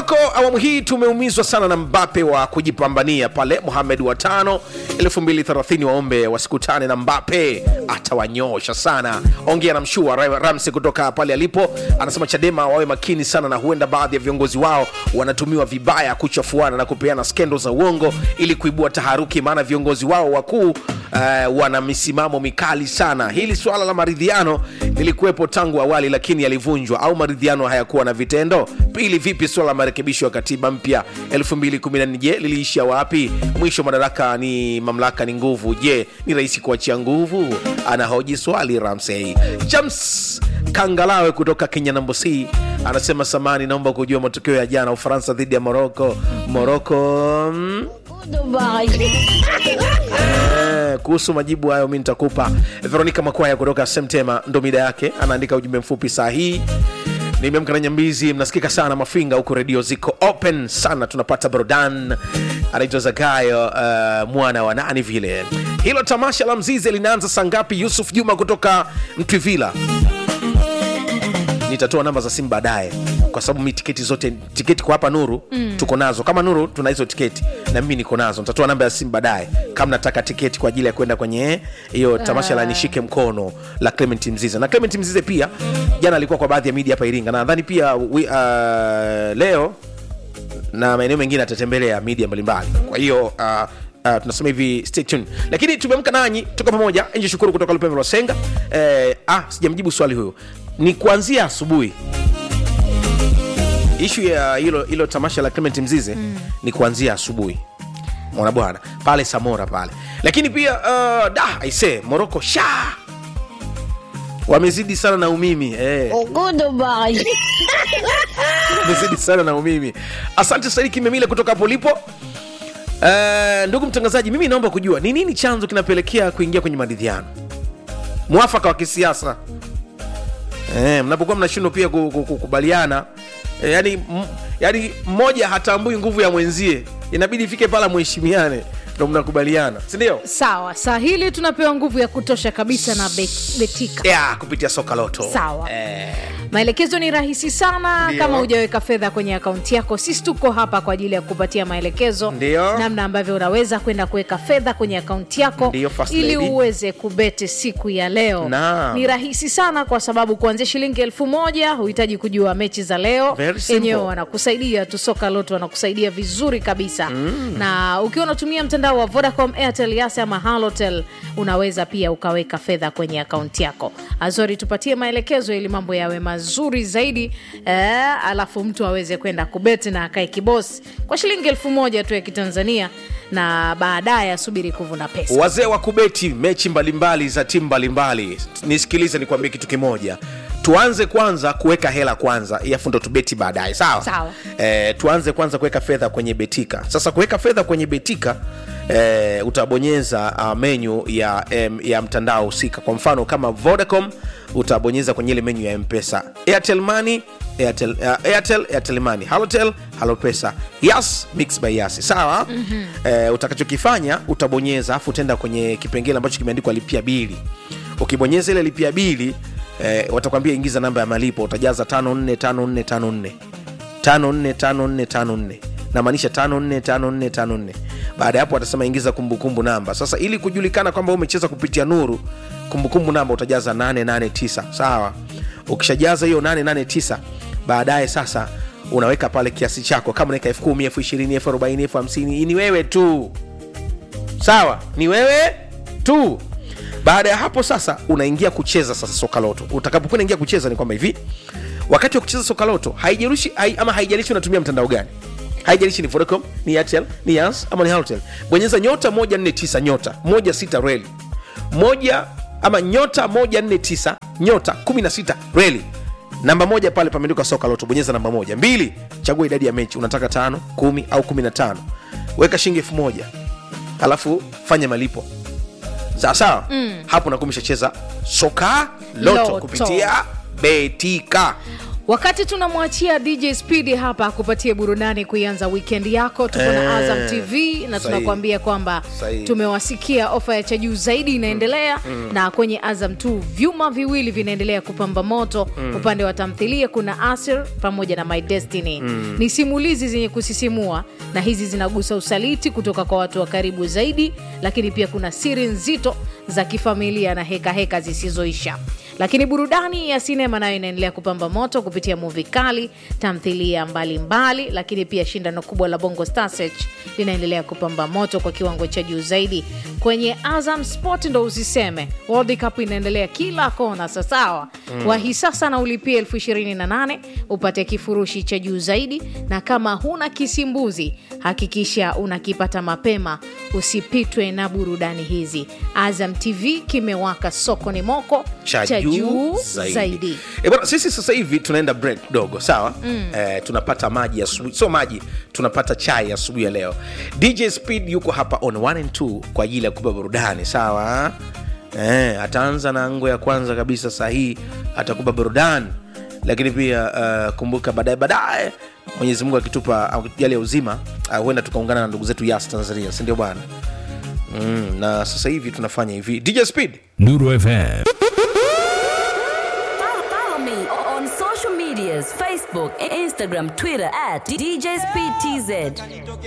moroko awamu hii tumeumizwa sana na mbape wa kujipambania pale muhamed wa tano 230 waombe wasikutane na mbape atawanyosha sana ongea na mshua Ra- ramsi kutoka pale alipo anasema chadema wawe makini sana na huenda baadhi ya viongozi wao wanatumiwa vibaya kuchafuana na kupeana skendo za uongo ili kuibua taharuki maana viongozi wao wakuu Uh, wana misimamo mikali sana hili swala la maridhiano lilikuwepo tangu awali lakini yalivunjwa au maridhiano hayakuwa na vitendo pili vipi swala la marekebisho ya katiba mpya 214 je liliishia wapi mwisho madaraka ni mamlaka ni nguvu je ni rahisi kuachia nguvu anahoji swali ramsey james kangalawe kutoka kenya nambo c anasema samani naomba kujua matokeo ya jana ufaransa dhidi ya moroko moroko mm, Eh, kuhusu majibu hayo mi nitakupa veronica makwaya kutoka semtema ndo mida yake anaandika ujumbe mfupi saa hii nimeamka na nyambizi mnasikika sana mafinga huku redio ziko open sana tunapata burudani anaitwa zagayo uh, mwana wa nani vile hilo tamasha la mzize linaanza saa ngapi yusuf juma kutoka mtwivila nitatoa namba za simu baadaye kwa sababu mi tiketi zote tiketi kwa hapa nuru mm. tuko nazo kama nuru tuna hizo tiketi na mimi niko nazo nitatoa namba ya simu baadaye kama nataka tiketi kwa ajili ya kwenda kwenye hiyo tamasha la nishike mkono la clement mzize na clement mzize pia jana alikuwa kwa baadhi ya media hapa iringa na nadhani pia wi, uh, leo na maeneo mengine atatembelea media mbalimbali kwa hiyo uh, Uh, tunasema hivi stay tuned lakini tumeamka nanyi tuko pamoja nje shukuru kutoka lupembe lwa senga eh, ah, sijamjibu swali huyo ni kuanzia asubuhi ishu ya hilo hilo tamasha la clement mzize mm. ni kuanzia asubuhi mwana bwana pale samora pale lakini pia uh, da aise moroko sha wamezidi sana na umimi eh. wamezidi sana na umimi asante saidi kimemile kutoka hapo ulipo Uh, ndugu mtangazaji mimi naomba kujua ni nini chanzo kinapelekea kuingia kwenye maridhiano mwafaka wa kisiasa eh, mnapokuwa mnashindwa pia ku- ku- kukubaliana eh, yani, m, yani mmoja hatambui nguvu ya mwenzie inabidi ifike pala mheshimiane ndo mnakubaliana sindio sawa saa hili tunapewa nguvu ya kutosha kabisa na Be- betika yeah, kupitia soka loto Sawa. eh, maelekezo ni rahisi sana Ndio. kama hujaweka fedha kwenye akaunti yako sisi tuko hapa kwa ajili ya kupatia maelekezo Ndio. namna ambavyo unaweza kwenda kuweka fedha kwenye akaunti yako Ndio, first ili lady. uweze kubeti siku ya leo Naam. ni rahisi sana kwa sababu kuanzia shilingi elfu moja huhitaji kujua mechi za leo Very simple. enyewe wanakusaidia tu soka loto wanakusaidia vizuri kabisa mm. na ukiwa unatumia mtandao wa vodacom airtel yas ama halotel unaweza pia ukaweka fedha kwenye akaunti yako azori tupatie maelekezo ili mambo yawe mazuri zaidi eh, alafu mtu aweze kwenda kubeti na akae kibosi kwa shilingi elfu moja tu ya kitanzania na baadaye asubiri kuvuna pesa wazee wa kubeti mechi mbalimbali za timu mbalimbali nisikilize nikwambie kitu kimoja tuanze kwanza kuweka hela kwanza alafu ndo tubeti baadaye sawa Sawa. e, tuanze kwanza kuweka fedha kwenye betika sasa kuweka fedha kwenye betika e, utabonyeza uh, menyu ya, em, ya mtandao husika kwa mfano kama vodacom utabonyeza kwenye ile menyu ya mpesa airtel money airtel, uh, airtel airtel money halotel halopesa yas mix by yas sawa mm-hmm. eh, utakachokifanya utabonyeza afu utaenda kwenye kipengele ambacho kimeandikwa lipia bili ukibonyeza ile lipia bili eh, watakwambia ingiza namba ya malipo utajaza 545454 545454 namaanisha 545454 baada ya hapo watasema ingiza kumbukumbu namba sasa ili kujulikana kwamba umecheza kupitia nuru kumbukumbu namba utajaza 889 sawa ukishajaza hiyo 889 baadaye sasa unaweka pale kiasi chako kama unaweka elfu kumi elfu ishirini elfu arobaini elfu hamsini ni wewe tu sawa ni wewe tu baada ya hapo sasa unaingia kucheza sasa soka loto utakapokuwa unaingia kucheza ni kwamba hivi wakati wa kucheza soka loto haijalishi hai, ama haijalishi unatumia mtandao gani haijalishi ni vodacom ni airtel ni yas ama ni halotel bonyeza nyota 149 nyota 16 reli moja ama nyota 149 nyota 16 reli namba moja pale pameandikwa soka loto bonyeza namba moja mbili chagua idadi ya mechi unataka tano kumi au kumi na tano weka shilingi elfu moja alafu fanya malipo sawa sawa mm. hapo nakuwa umeshacheza soka loto, Loto. kupitia betika wakati tunamwachia dj speed hapa akupatie burudani kuianza wikendi yako tuko na Eh, azam tv na sahihi. tunakuambia kwamba Sahihi. tumewasikia ofa ya cha juu zaidi inaendelea na kwenye azam t vyuma viwili vinaendelea kupamba moto upande wa tamthilia kuna asir pamoja na my destiny ni simulizi zenye kusisimua na hizi zinagusa usaliti kutoka kwa watu wa karibu zaidi lakini pia kuna siri nzito za kifamilia na hekaheka heka zisizoisha lakini burudani ya sinema nayo inaendelea kupamba moto kupitia muvi kali tamthilia mbalimbali lakini pia shindano kubwa la bongo Star Search linaendelea kupamba moto kwa kiwango cha juu zaidi kwenye azam sport ndo usiseme world cup inaendelea kila kona sasawa mm. wahi sasa na ulipia elfu ishirini na nane upate kifurushi cha juu zaidi na kama huna kisimbuzi hakikisha unakipata mapema usipitwe na burudani hizi azam tv kimewaka soko ni moko cha juu zaidi, E bwana, sisi sasa hivi tunaenda break kidogo sawa mm. eh, tunapata maji asubuhi sio maji tunapata chai asubuhi ya leo dj speed yuko hapa on 1 and 2 kwa ajili ya kupa burudani sawa eh, ataanza na ngo ya kwanza kabisa saa hii atakupa burudani lakini pia uh, kumbuka baadaye baadaye mwenyezi mungu akitupa akijali ya uzima uh, huenda tukaungana na ndugu zetu yas tanzania sindio bwana mm, na sasa hivi tunafanya hivi dj speed Nuru FM. Follow, follow me on social medias Facebook, Instagram, Twitter at DJ Speed TZ.